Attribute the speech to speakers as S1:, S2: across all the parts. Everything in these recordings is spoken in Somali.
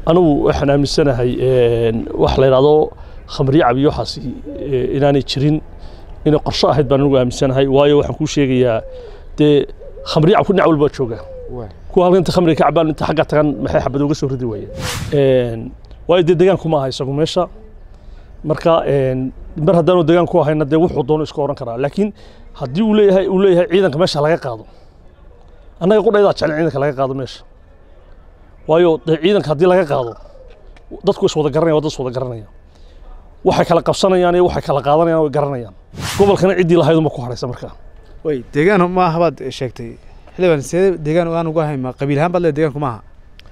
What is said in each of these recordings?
S1: anigu waxaan aaminsanahay wax la yidhahdo khamriye cabiyo waxaasi inaanay jirin inay qorsho ahayd baan anigu aaminsanahay waayo waxaan kuu sheegayaa dee khamriye cabku dhinac walba jooga kuwa halka inta khamriga ka cabaan inta xagga tagan maxay xabad uga soo ridi waayeen waayo dee deegaanku ma aha isagu meesha marka mar haddaanu deegaan ku ahayna dee wuxuu doono iska oran karaa laakiin haddii uu leeyahay uu leeyahay ciidanka meesha laga qaado annaga qudhaydaa jecel ciidanka laga qaado meesha waayo dee ciidanka haddii laga qaado dadku is wada garanaya waa dad is wada garanaya waxay kala qabsanayaan iyo waxay kala qaadanayaan way garanayaan gobolkana ciddii lahayduma ku haraysa markaa
S2: way deegaan ma aha baad sheegtay xildhibaan see deegaan aan uga hayma qabiil ahaan baad le deegaanku maaha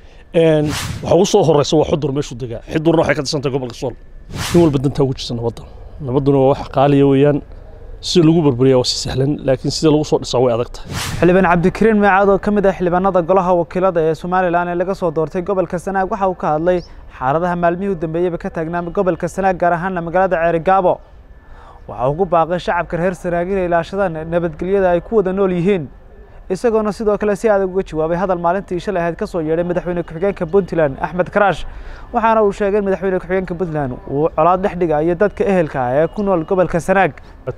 S1: waxa ugu soo horeysa waa xudur meeshuu degaa xudurna waxay ka tirsantahay gobolka sool in walba dantaa ugu jirta nabadda nabadduna waa wax qaaliya weeyaan sida lagu burburiyaa waa si sahlan laakiin sida lagu soo dhisaa way adag tahay
S3: xildhibaan cabdikariin meecaad oo ka mid ah xildhibaanada golaha wakiilada ee somalilan ee laga soo doortay gobolka sanaag waxa uu ka hadlay xaaladaha maalmihii u dambeeyeyba ka taagnaa gobolka sanaag gaar ahaana magaalada ceerigaabo waxa ugu baaqay shacabka reer sanaag inay ilaashadaan nabadgelyada ay ku wada nool yihiin isagoona sidoo kale si adag uga jawaabay hadal maalintii shalay ahayd ka soo yeedhay madaxweyne ku-xigeenka puntland axmed karaash waxaana uu sheegay in madaxweyne ku-xigeenka puntland uu colaad dhex dhigayo dadka ehelka ah ee ku nool gobolka sanaag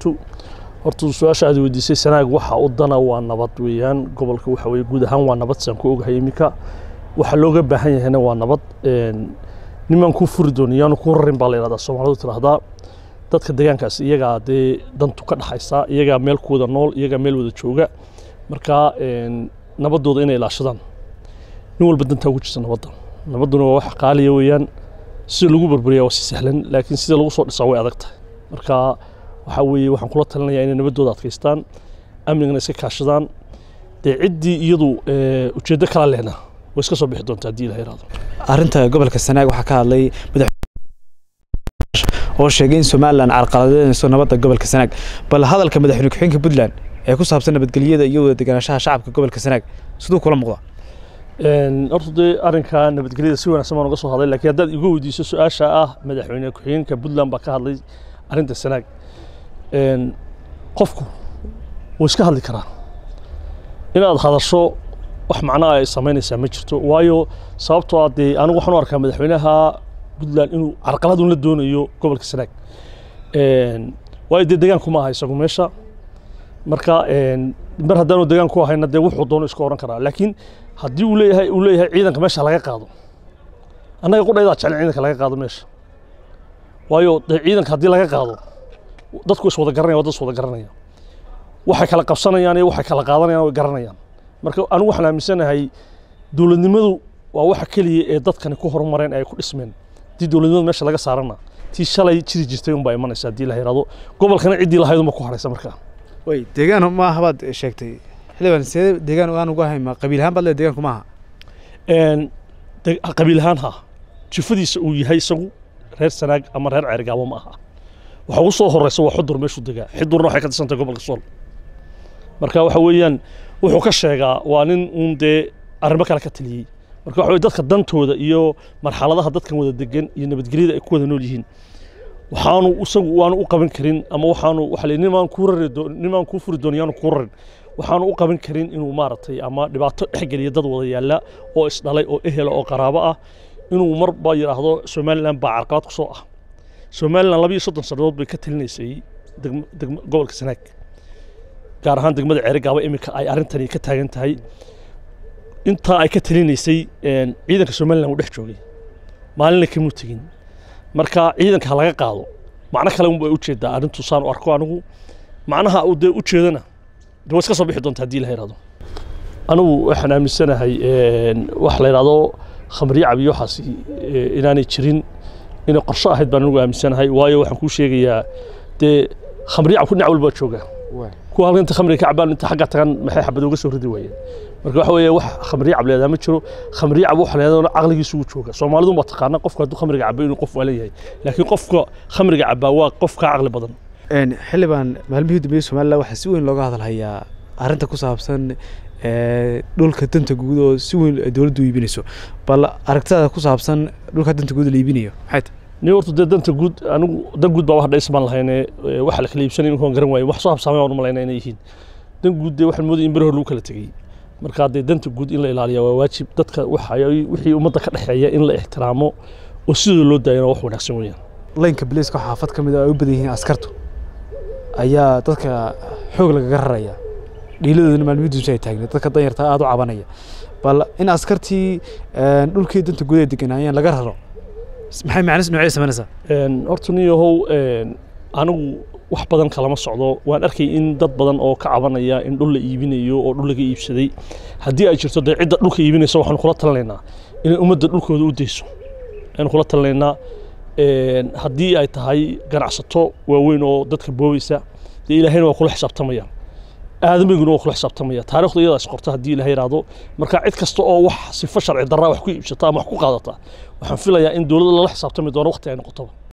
S1: horta su-aasha aad weydiisay sanaag waxa u dana waa nabad weeyaan gobolka waxa weye guud ahaan waa nabad saan ku ogahay iminka waxa looga baahan yahayna waa nabad nimaan kuu furi dooni yaanu kuu rarin baa la yidhahdaa soomaalidu tidhaahdaa dadka deegaankaas iyagaa dee dantu ka dhaxaysa iyagaa meel ku wada nool iyagaa meel wada jooga marka nabaddooda inay ilaashadaan nin walba dantaa ugu jirta nabadda nabadduna waa wax qaaliya weeyaan sida lagu burburiyaa waa si sahlan laakiin sida lagu soo dhisaa way adag tahay marka waxaa weeye waxaan kula talinayaa inay nabaddooda adkaystaan amnigana iska kaashadaan dee ciddii iyadu ujeeddo kala lehna way iska soo bixi doontaa haddii ilaha yaraado
S2: arrinta gobolka sanaag waxaa ka hadlay oo sheegay in somalilan carqaladeynayso nabadda gobolka sanaag bal hadalka madaxweyne ku-xigeenka puntland ee ku saabsan nabadgelyada iyo wada deganaanshaha shacabka gobolka sanaag siduu kula muuqda
S1: horta dee arrinka nabadgelyada si wanaagsan baan uga soo hadlay laakiin haddaad igu weydiiso su-aasha ah madaxweyne ku-xigeenka puntland baa ka hadlay arrinta sanaag qofku wuu iska hadli karaa inaad hadasho wax macnaha ay samaynaysaa ma jirto waayo sababtoo ah dee anigu waxaan u arkaa madaxweynaha puntland inuu carqaladun la doonayo gobolka sanaag waayo dee deegaanku ma aha isagu meesha marka mar haddaanu deegaan ku ahayna dee wuxuu doono iska oran karaa laakiin haddii uu leeyahay uu leeyahay ciidanka meesha laga qaado annaga qudhaydaa jecel ciidanka laga qaado meesha waayo dee ciidanka haddii laga qaado dadku is wada garanaya waa dad is wada garanaya waxay kala qabsanayaan iyo waxay kala qaadanayaan way garanayaan marka anigu waxaan aaminsanahay dowladnimadu waa waxa keliya ee dadkani ku horumareen ay ku dhismeen haddii dowladnimadu meesha laga saarana tii shalay jiri jirtay unbaa imanaysa haddii la yidhahdo gobolkana ciddii lahayduma ku haraysa markaa
S2: way deegaan ma aha baad sheegtay xildhibaan see deegaan aan uga hayma qabiil ahaan baad le deegaanku maaha
S1: qabiil ahaan ha jifadiisa uu yahay isagu reer sanaag ama reer ceerigaabo ma aha waxa ugu soo horeysa waa xudur meeshuu degaa xudurna waxay ka tirsantahay gobolka sool marka waxa weeyaan wuxuu ka sheegaa waa nin uun dee arrimo kale ka taliyey marka waxa weye dadka dantooda iyo marxaladaha dadkan wada degan iyo nabadgelyada ay ku wada nool yihiin waxaanu isagu waanu u qaban karin ama waxaanu waxa la nimaan kuu rari nimaan kuu furi doon yaanu kuu rarin waxaanu u qaban karin inuu maaragtay ama dhibaato dhexgeliya dad wada yaalla oo isdhalay oo ehela oo qaraabo ah inuu marba yidhaahdo somalilan baa carqalad ku soo ah somalilan laba iyo soddon sannadood bay ka talinaysay gobolka sanaag gaar ahaan degmada ceerigaabo iminka ay arrintani ka taagan tahay intaa ay ka talinaysay ciidanka somalilan uu dhex joogay maalinna kamuu tegin marka ciidanka ha laga qaado macno kale unbay ujeedaa arrintu saan u arko anigu macnaha uu dee ujeedana de waa iska soo bixi doonta haddii la yidhahdo anigu waxaan aaminsanahay wax la yidhahdo khamriye cabiyo waxaasi inaanay jirin inay qorsho ahayd baan anigu aaminsanahay waayo waxaan kuu sheegayaa dee khamriye cabku dhinac walba jooga kuwa halka inta khamriga ka cabaan inta xagga tagan maxay xabad uga soo ridi waayeen marka waxa weeye wax khamriye cab leedaha ma jiro khamriye cab waxa leedaha caqligiisu uu jooga soomaalidu ma taqaana qofka hadduu khamriga cabo inuu qof waalan yahay laakiin qofka khamriga cabaa waa qof ka caqli badan
S2: xildhibaan maalmihii dambeeyey somalilan waxaa si weyn looga hadalhayaa arrinta ku saabsan dhulka danta guud oo si weyn dowladdu iibinayso bal aragtidaada ku saabsan dhulka danta guud la iibinayo maxay tahay
S1: ni horta dee danta guud anigu dan guud baa wax dhays baan lahayne waxa la kala iibsanay inkaan garan waayo wax soo habsaamay waan u malaynaa inay yihiin dan guud dee waxaan moodaya in beri hore lagu kala tegey marka dee danta guud in la ilaaliya waa waajib dadka waxa wixii ummadda ka dhexeeya in la ixtiraamo oo sidoo loo daayana wax wanaagsan weeyaan
S2: laynka biliiska xaafad ka mid a ay u badan yihiin askartu ayaa dadka xoog lagaga raraya dhiiladoodana maalmihiiduusa ay taagneed dadka danyarta aada u cabanaya bal in askartii dhulkii danta guud ay deganaayeen laga raro maxay macnis noocee samaynaysaa
S1: horta nin yahow anigu wax badan kalama socdo waan arkay in dad badan oo ka cabanaya in dhul la iibinayo oo dhul laga iibsaday haddii ay jirto dee cidda dhulka iibinaysa waxaanu kula talinaynaa inay ummadda dhulkooda u dayso ayanu kula talinaynaa haddii ay tahay ganacsato waaweyn oo dadka boobaysa dee ilaahayna waa kula xisaabtamaya aadamiguna waa kula xisaabtamaya taarikhda iyadaas qorta haddii ilahay yidhaahdo marka cid kasta oo wax sifo sharci darraa wax ku iibsata ama wax ku qaadata waxaan filayaa in dowladda lala xisaabtami doono waqti ay noqotoba